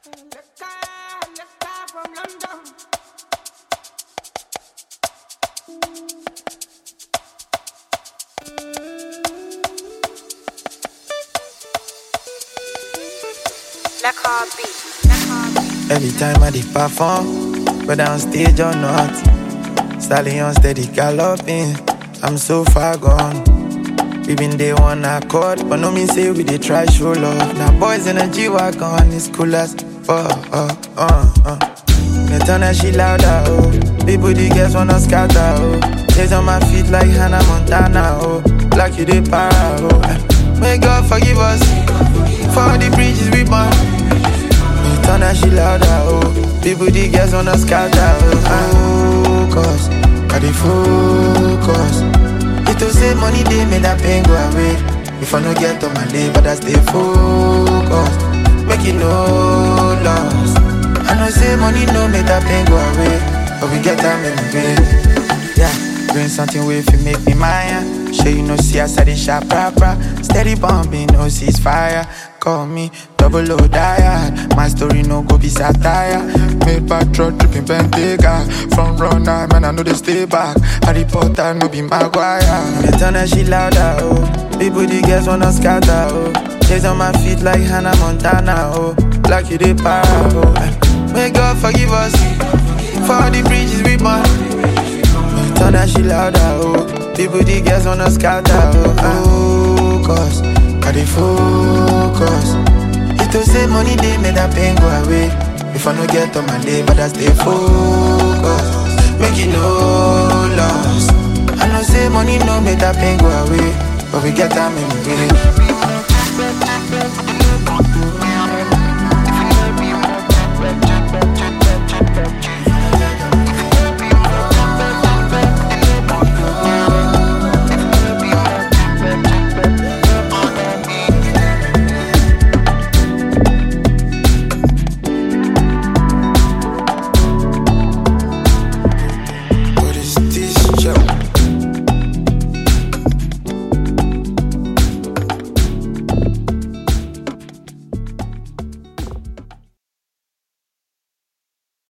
from London. Black Heartbeat. Black Heartbeat. Every time I did perform, whether on stage or not, stallion steady galloping. I'm so far gone. We been day one accord, but no mean say we dey try show love. Now boys in a G wagon, it's cool as fuck. Uh, uh, uh. Me turn that shit louder, oh. People the girls wanna scatter, oh. Days on my feet like Hannah Montana, oh. Like you dey para, oh. May God forgive us for all the bridges we burn. Me turn that shit louder, oh People, the girls wanna scatter, oh Focus, I dey focus It to say money, they make that pain go away If I no get on my day, but I stay focused Make it no loss I know say money no make that pain go away But we get time in the way Yeah, bring something way if you make me mine Sure you know see us at the shop proper Steady bombing, no ceasefire Call me double O diet My story no go be satire Made back truck dripping Bentayga From runner, man I know they stay back Harry Potter no be Maguire Me turn that shit louder, oh People the girls wanna scatter, oh Days on my feet like Hannah Montana, oh Like you they para, oh May God forgive us For all the bridges we burn Turn that shit louder, oh People, the girls wanna scatter, oh Focus, I dey focus It to say money, they make that pain go away If I no get on my day, but I stay focused Make it no loss I know say money no make that pain go away But we get time in the way